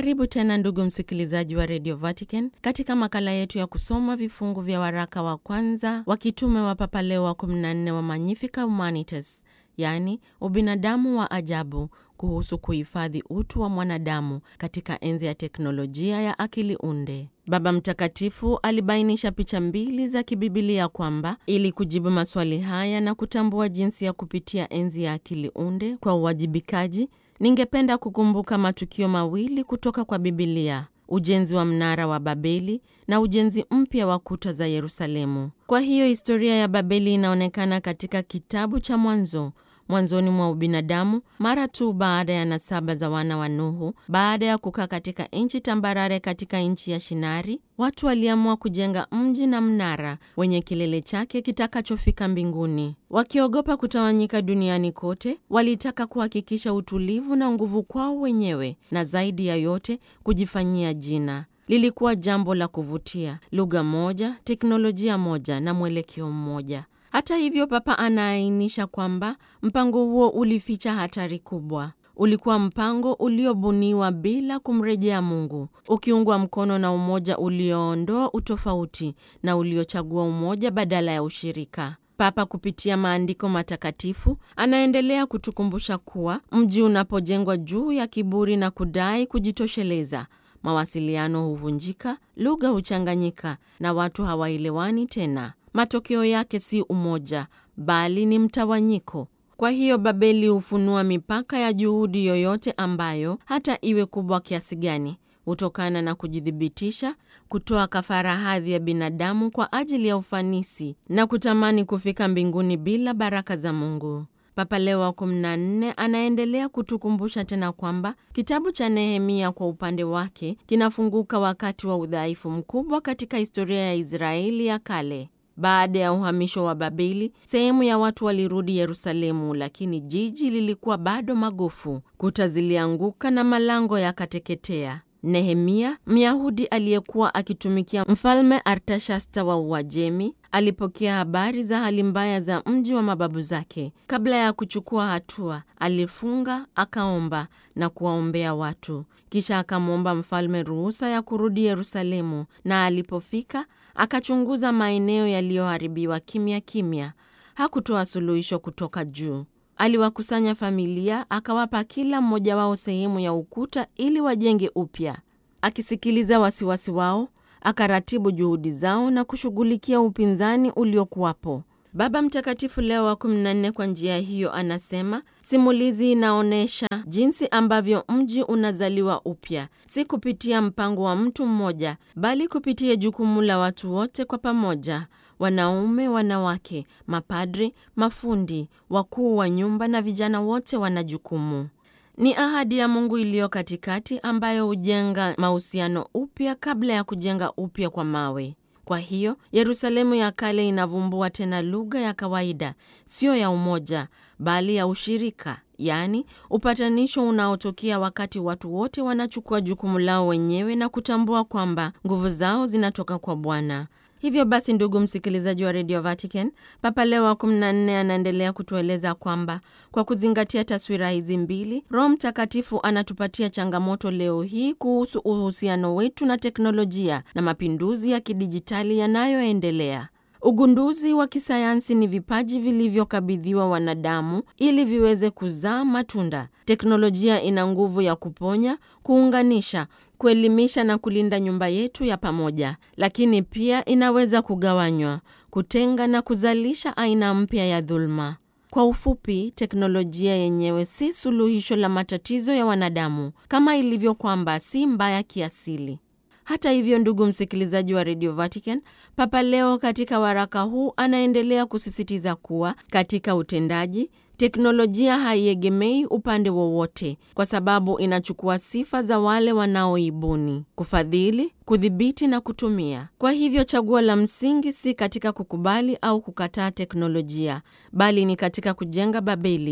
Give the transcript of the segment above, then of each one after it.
Karibu tena ndugu msikilizaji wa Radio Vatican katika makala yetu ya kusoma vifungu vya waraka wa kwanza wa kitume wa Papa Leo wa 14 wa Magnifica Humanitas, yaani ubinadamu wa ajabu, kuhusu kuhifadhi utu wa mwanadamu katika enzi ya teknolojia ya akili unde. Baba Mtakatifu alibainisha picha mbili za kibibilia kwamba ili kujibu maswali haya na kutambua jinsi ya kupitia enzi ya akili unde kwa uwajibikaji, ningependa kukumbuka matukio mawili kutoka kwa Bibilia: ujenzi wa mnara wa Babeli na ujenzi mpya wa kuta za Yerusalemu. Kwa hiyo historia ya Babeli inaonekana katika kitabu cha Mwanzo, mwanzoni mwa ubinadamu, mara tu baada ya nasaba za wana wa Nuhu. Baada ya kukaa katika nchi tambarare katika nchi ya Shinari, watu waliamua kujenga mji na mnara wenye kilele chake kitakachofika mbinguni. Wakiogopa kutawanyika duniani kote, walitaka kuhakikisha utulivu na nguvu kwao wenyewe, na zaidi ya yote kujifanyia jina. Lilikuwa jambo la kuvutia: lugha moja, teknolojia moja na mwelekeo mmoja. Hata hivyo, Papa anaainisha kwamba mpango huo ulificha hatari kubwa. Ulikuwa mpango uliobuniwa bila kumrejea Mungu, ukiungwa mkono na umoja ulioondoa utofauti na uliochagua umoja badala ya ushirika. Papa kupitia maandiko matakatifu anaendelea kutukumbusha kuwa mji unapojengwa juu ya kiburi na kudai kujitosheleza, mawasiliano huvunjika, lugha huchanganyika na watu hawaelewani tena. Matokeo yake si umoja, bali ni mtawanyiko. Kwa hiyo Babeli hufunua mipaka ya juhudi yoyote ambayo, hata iwe kubwa kiasi gani, hutokana na kujithibitisha, kutoa kafara hadhi ya binadamu kwa ajili ya ufanisi na kutamani kufika mbinguni bila baraka za Mungu. Papa Leo wa 14 anaendelea kutukumbusha tena kwamba kitabu cha Nehemia kwa upande wake kinafunguka wakati wa udhaifu mkubwa katika historia ya Israeli ya kale. Baada ya uhamisho wa Babeli, sehemu ya watu walirudi Yerusalemu, lakini jiji lilikuwa bado magofu. Kuta zilianguka na malango yakateketea. Nehemia, Myahudi aliyekuwa akitumikia mfalme Artashasta wa Uajemi, alipokea habari za hali mbaya za mji wa mababu zake. Kabla ya kuchukua hatua, alifunga, akaomba na kuwaombea watu. Kisha akamwomba mfalme ruhusa ya kurudi Yerusalemu, na alipofika akachunguza maeneo yaliyoharibiwa kimya kimya. Hakutoa suluhisho kutoka juu. Aliwakusanya familia, akawapa kila mmoja wao sehemu ya ukuta ili wajenge upya. Akisikiliza wasiwasi wao, akaratibu juhudi zao na kushughulikia upinzani uliokuwapo. Baba Mtakatifu Leo wa 14 kwa njia hiyo anasema simulizi inaonyesha jinsi ambavyo mji unazaliwa upya, si kupitia mpango wa mtu mmoja, bali kupitia jukumu la watu wote kwa pamoja: wanaume, wanawake, mapadri, mafundi, wakuu wa nyumba na vijana, wote wana jukumu. Ni ahadi ya Mungu iliyo katikati, ambayo hujenga mahusiano upya kabla ya kujenga upya kwa mawe. Kwa hiyo Yerusalemu ya kale inavumbua tena lugha ya kawaida, siyo ya umoja, bali ya ushirika, yaani upatanisho unaotokea wakati watu wote wanachukua jukumu lao wenyewe na kutambua kwamba nguvu zao zinatoka kwa Bwana. Hivyo basi, ndugu msikilizaji wa Radio Vatican, Papa Leo wa 14 anaendelea kutueleza kwamba kwa kuzingatia taswira hizi mbili, Roho Mtakatifu anatupatia changamoto leo hii kuhusu uhusiano wetu na teknolojia na mapinduzi ya kidijitali yanayoendelea. Ugunduzi wa kisayansi ni vipaji vilivyokabidhiwa wanadamu ili viweze kuzaa matunda. Teknolojia ina nguvu ya kuponya, kuunganisha, kuelimisha na kulinda nyumba yetu ya pamoja, lakini pia inaweza kugawanywa, kutenga na kuzalisha aina mpya ya dhuluma. Kwa ufupi, teknolojia yenyewe si suluhisho la matatizo ya wanadamu, kama ilivyo kwamba si mbaya kiasili. Hata hivyo, ndugu msikilizaji wa Radio Vatican, Papa Leo katika waraka huu anaendelea kusisitiza kuwa katika utendaji teknolojia haiegemei upande wowote, kwa sababu inachukua sifa za wale wanaoibuni, kufadhili, kudhibiti na kutumia. Kwa hivyo chaguo la msingi si katika kukubali au kukataa teknolojia, bali ni katika kujenga Babeli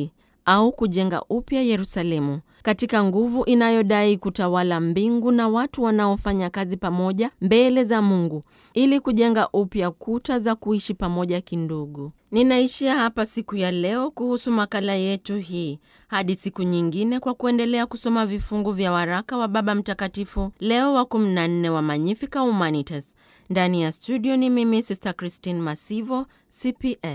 au kujenga upya Yerusalemu katika nguvu inayodai kutawala mbingu na watu wanaofanya kazi pamoja mbele za Mungu ili kujenga upya kuta za kuishi pamoja kindugu. Ninaishia hapa siku ya leo kuhusu makala yetu hii. Hadi siku nyingine, kwa kuendelea kusoma vifungu vya waraka wa Baba Mtakatifu Leo wa 14 wa Magnificat Humanitas. Ndani ya studio ni mimi Sister Christine Masivo, CPS.